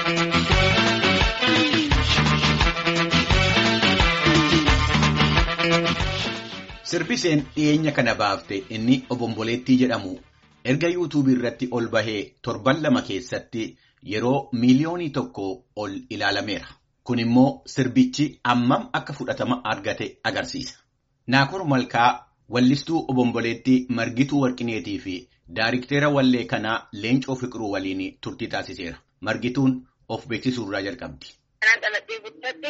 Sirbiseen dhiyeenya kana baafte inni obomboleettii jedhamu erga yuutuubii irratti ol bahee torban lama keessatti yeroo miiliyoonii tokko ol ilaalameera. Kun immoo sirbichi ammam akka fudhatama argate agarsiisa. Naakur Malkaa wallistuu obomboleettii Margituu Warqineetii fi daariktera wallee kanaa Leencoo Fiqiruu waliin turtii taasiseera. Margituun of beeksisuu irraa jalqabdi. Kanaan dhaladhee guddadhe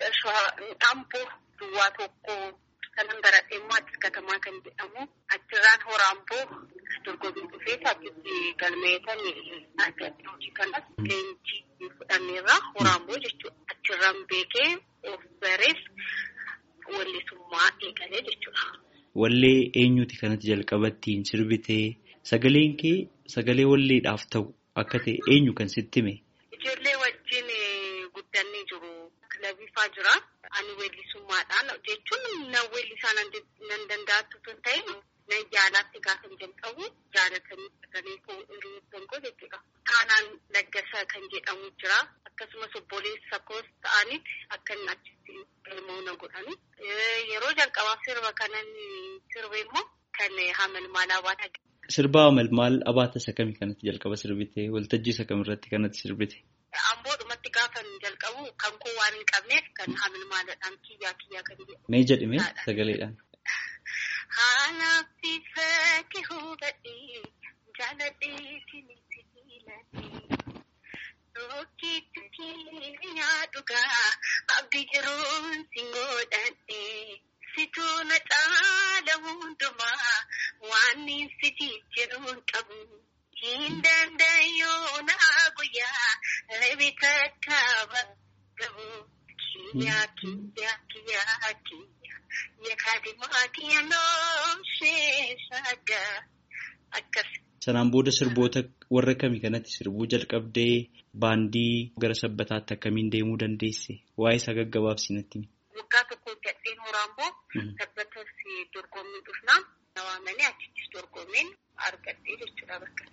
Amboo duwwaa tokko kanan baradhee immoo Addis Katamaa kan jedhamu achirraan Horaamboo dorgommii dhufee achitti galmeetan argadhe hojii kanas leenjii fudhanneerra Horaamboo jechuudha. Achirraan beekee of barees wallisummaa eegalee jechuudha. Wallee eenyuti kanatti jalqabattiin sirbitee sagaleen kee sagalee walleedhaaf ta'u akka ta'e eenyu kan sitti hime? Ijoollee wajjin guddannee jiru. Kilabiifaa jira. Ani weellisummaadhaan jechuun na weellisaa nan danda'attu tun ta'e nan jaalaatti gaafa jalqabu jaalatanii sagalee koo hiriyoottan koo jechuudha. Taanaan Laggasaa kan jedhamu jira. Akkasumas obboleessa koos ta'aniiti akka inni achitti galmoo na godhani. Yeroo jalqabaaf sirba kanan sirbe immoo kan hamalmaal abaata. Sirba hamalmaal abaata isa kamii kanatti jalqaba sirbite? Waltajjii isa kamirratti kanatti sirbite? Amboodhumatti gaafa jalqabu kan koo waan hin qabneef kan hamalmaaladhaan kiyyaa kiyyaa kan jedhu. Mee jedhime sagaleedhaan. Haalaaf bifa kee hubadhee jaaladhee sibiiladhee rookiitti kiyyaa dhugaa abdii jiruun si godhadhee situu na caala hundumaa waan sitii jiruun qabu. Hin danda'uu na guyyaa reebita kaaba gabu kiyyaa kiyyaa kiyyaa kiyyaa yaakaadimaa kiyyaa nooshee shaagaa akkas. Sanaan booda sirboota warra kamii kanatti sirbuu jalqabdee baandii gara sabbataatti akkamiin deemuu dandeesse? Waa'ee isaa gaggabaabsi natti himi. Waggaa tokko gadheen Horaamboo sabbatas dorgommii dhufnaa nawaamanii achittis dorgommeen argadhee jechuudha bakka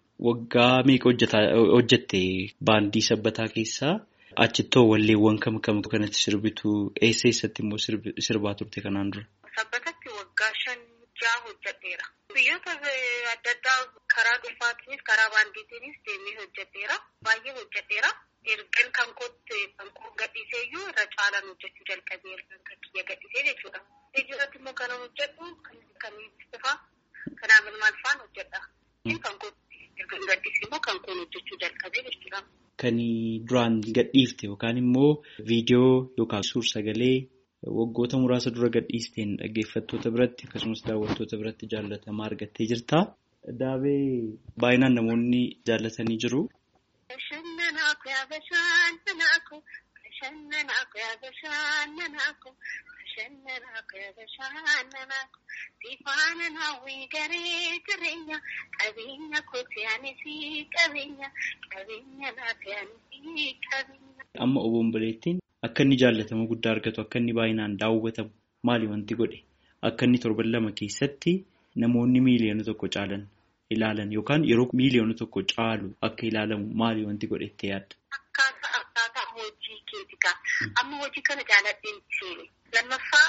Waggaa meeqa hojjette baandii sabbataa keessaa achittoo walleewwan kam kam kanatti sirbitu eessa eessatti immoo sirbaa turte kanaan dura? Sabbatatti waggaa shan jaha hojjedheera. Biyyoota adda addaa karaa dhuunfaatiinis karaa baandiitiinis deemee hojjedheera. Baay'ee hojjedheera. Ergan kan kootti kan koo gadhiisee iyyuu irra caalaan hojjechuu jalqabee ergan kan kiyya gadhiisee jechuudha. Ijirratti immoo kan hojjedhu kan ibsifaa kan hamalmaal fa'aan hojjedha. Kan kootti ergan gadhiisee immoo kan koon hojjechuu jalqabee jechuudha. Kan duraan gadhiifte yookaan immoo viidiyoo yookaan suur sagalee waggoota muraasa dura gadhiisteen dhaggeeffattoota biratti akkasumas daawwattoota biratti jaallatamaa argattee jirta. Daabee baay'inaan namoonni jaallatanii jiru. Bashannanaa kuyaa bashannanaa ku bashannanaa kuyaa bashannanaa ku bashannanaa kuyaa bashannanaa ku sifaana naawwii garee jireenya qabeenya kooti anisii qabeenya qabeenya naati anisii qabeenya. Amma obomboleettiin akka inni jaallatama guddaa argatu akka inni baay'inaan daawwatamu maali wanti godhe akka inni torban lama keessatti namoonni miiliyoona tokko caalan. ilaalan yookaan yeroo miiliyoona tokko caalu akka ilaalamu maali wanti godhettee yaadda? Akkaataa akkaataa hojii keetikaa. Amma hojii kana jaaladheen seene. Lammaffaa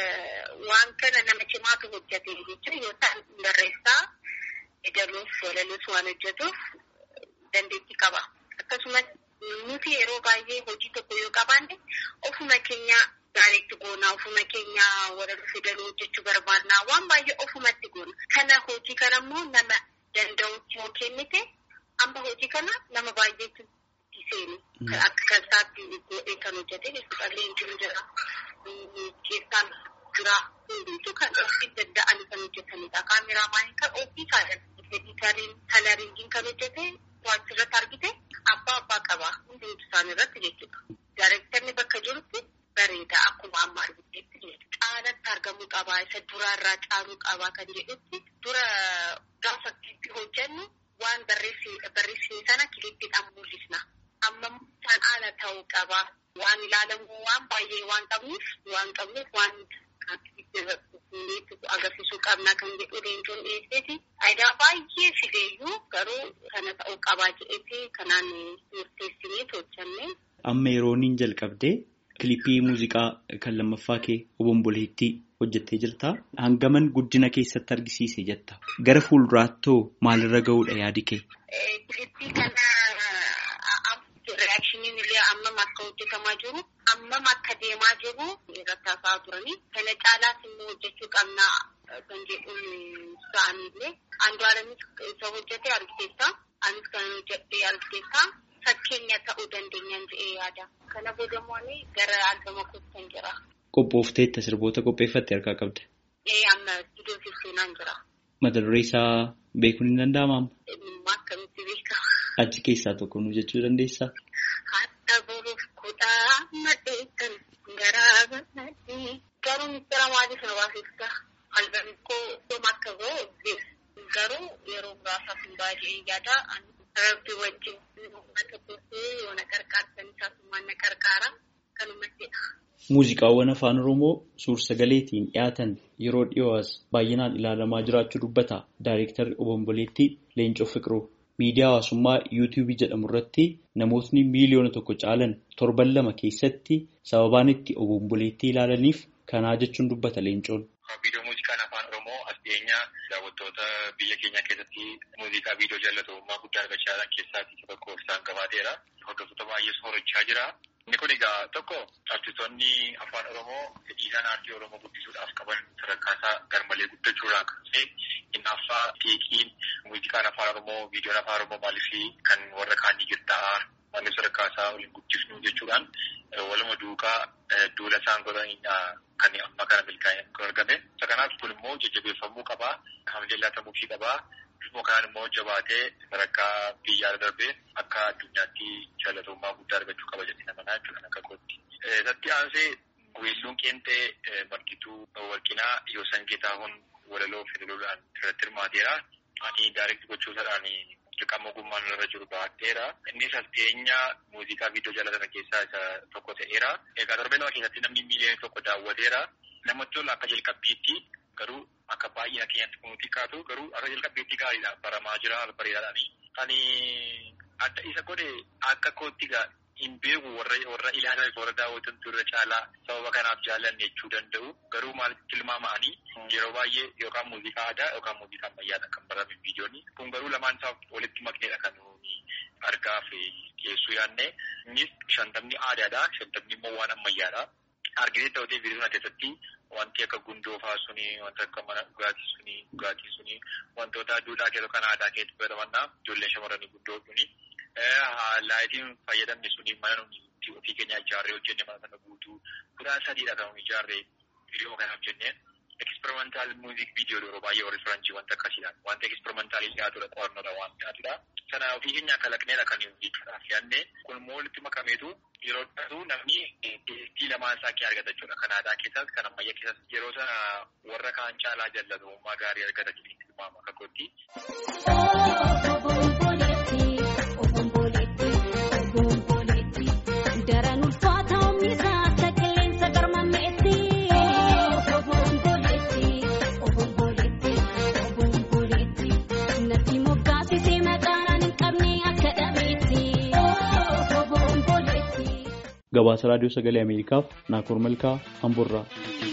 waan kana nama cimaatu hojjete jechuun yoo ta'an barreessaa edaluuf walaluus waan hojjetuuf dandeettii qaba. Akkasumas nuti yeroo baay'ee hojii tokko yoo qabaanne ofuma keenya gaariitti goona ofuma keenya walaluu fidaluu hojjechuu barbaadna waan baay'ee ofumatti goona. Kana hojii kana immoo nama danda'utti yoo kennite amma hojii kana nama baay'eetu itti seeni. Akka kansaatti godhee kan hojjete jechuudha. Leenjiin jira. Keessaan jira. Hundumtuu kan ofii danda'an kan hojjetanidha. Kaameraamaaniin kan ofii kaadhan. Editariin kalariingiin kan hojjete waan irratti argite abbaa abbaa qaba. Hundumtu isaan irratti jechuudha. Daareektarni bakka jirutti bareeda akkuma amma argiteetti jechuudha. Caalatti argamuu qabaa isa duraarraa caaluu qabaa kan jedhutti dura gaafa kilippii hojjennu waan barreessine sana kilippiidhaan mul'isna. Amma isaan haala ta'uu qabaa. Waan ilaalamu waan baay'ee waan qabnuuf waan qabnuuf waan agarsiisuu qabna kan jedhu leencoon dhiyeesseeti. Faayidaa baay'ee fideeyyuu garuu kana ta'uu qabaa jedheeti kanaan murteessinee amma yerooniin jalqabdee kilipii muuziqaa kan lammaffaa kee obomboleettii hojjettee jirta. Hangaman guddina keessatti argisiise jetta. Gara fuulduraattoo maalirra ga'uudha yaadi kee? Kilipii kana reaakshiniin illee ammam akka hojjetamaa jiru ammam akka deemaa jiru irratti haasa'aa turanii kana caalaas immoo hojjechuu qabna kan jedhuun isaaniillee Andu'aalamis isa hojjete argiteessa anis kan hojjedhee argiteessa fakkeenya ta'uu dandeenyaan jedhee yaada kana boodamoonni gara albama kuusan jira. Qophoofteetta sirboota qopheeffatte harkaa qabda. Ee amma iddoo fifteenaan jira. Mata duree isaa beekuun hin danda'amaa? Akkamitti beeka? Achi keessaa tokko nu jechuu dandeessaa? Hatta boruuf kudhaa maddeessan garaa bal'adhee garuu mistira maaliif na baasista? Albamni koo dhuma akka ga'u garuu yeroo muraasaaf hin baay'ee yaada. Rabbi wajjin uummata gootee yoo na qarqaarsan isaasumaan na qarqaara kanumatteedha. Muuziqaawwan afaan Oromoo suur-sagaleetiin dhiyaatan yeroo dhiyoo'as baay'inaan ilaalamaa jiraachuu dubbata. Daayirektarri obomboleettii Leencoo Fiqiruu. Miidiyaa hawaasummaa yuutuubii jedhamu irratti namootni miiliyoona tokko caalan torban lama keessatti sababaan itti obomboleettii ilaalaniif kanaa jechuun dubbata Leencoon. Viidiyoo muuziqaan afaan Oromoo as dhiyeenyaa daawwattoota biyya keenya keessatti muuziqaa viidiyoo jaalatamummaa guddaa argachaa jiran keessaa isa tokko isaan qabaateera. Hordoftoota baay'ees horachaa jira. Inni kun egaa tokko artistoonni afaan Oromoo fedhiisaan aartii Oromoo guddisuudhaaf qaban sadarkaasaa garmalee guddachuudhaan kan ta'e hinaaffaa fiiqiin muuziqaan afaan Oromoo viidiyoon afaan Oromoo maaliif kan warra kaanii qixxaa'aa maaliif sadarkaasaa waliin guddisnu jechuudhaan waluma duukaa duula isaan godhanidha kan amma kana milkaa'ee argame. Isa kanaaf kun immoo jajjabeeffamuu qabaa. Hamilee laatamuufii qabaa. Bifuma kanaan immoo jabaatee sadarkaa biyyaa darbee akka addunyaatti jaalatamummaa guddaa argachuu qaba jedhee namanaa jechuudha akka kootti. Isatti aansee weelluun qeenxee margituu warqinaa yoosan geetaahun walaloo federaluudhaan irratti hirmaateera. Ani daayirekti gochuusaadhaan dirqama ogummaan irra jiru baadheera. Innis as dhiyeenya muuziqaa viidiyoo jaallatame keessaa isa tokko ta'eera. Egaa torbee lama keessatti namni miiliyoona tokko daawwateera. Namatti tola akka jalqabbiitti garuu akka baay'ina keenyatti kun xiqqaatu garuu akka jalqabbiitti gaariidha baramaa jira bareedaadhaani. Ani adda isa godhe akka kootti hin beeku warra warra ilaalan warra daawwatantu irra caalaa sababa kanaaf jaallanne jechuu danda'u garuu maalitti tilmaama'anii yeroo baay'ee yookaan muuziqaa aadaa yookaan muuziqaa ammayyaadha kan barame viidiyoonni kun garuu lamaan isaa walitti makneedha kan argaa fi dhiyeessuu yaadne innis shantamni aadaadha shantamni immoo waan ammayyaadha. Arginee ta'utee viidiyoo kana keessatti wanti akka gundoo fa'aa suni wanta akka mana dhugaatii suni dhugaatii suni wantoota duudhaa keessoo kan aadaa keessatti fayyadamanna ijoolleen shamarranii guddoo suni laayitiin fayyadamne suni mana nuti ofii keenya ijaarree hojjenne mana sana guutuu kudhaan sadiidha kan nuti ijaarree viidiyoo kanaaf jennee eksperimental muuziq viidiyoo yeroo baay'ee warri firaanchii wanta akkasiidha wanta eksperimentaalii dhiyaatudha qo'annoodha waan dhiyaatudha sana ofii keenya kalaqneedha kan nuti kanaaf yaadne kun immoo walitti makameetu yeroo dhatu namni deestii lamaan isaa kee argata jechuudha kan aadaa keessas kan ammayyaa keessas yeroo sana warra kaan caalaa jaalatamummaa gaarii argata jedhee tilmaama akka kootti. Gabaasa Raadiyoo Sagalee Ameerikaaf Naakoor Malkaa Hamburraa.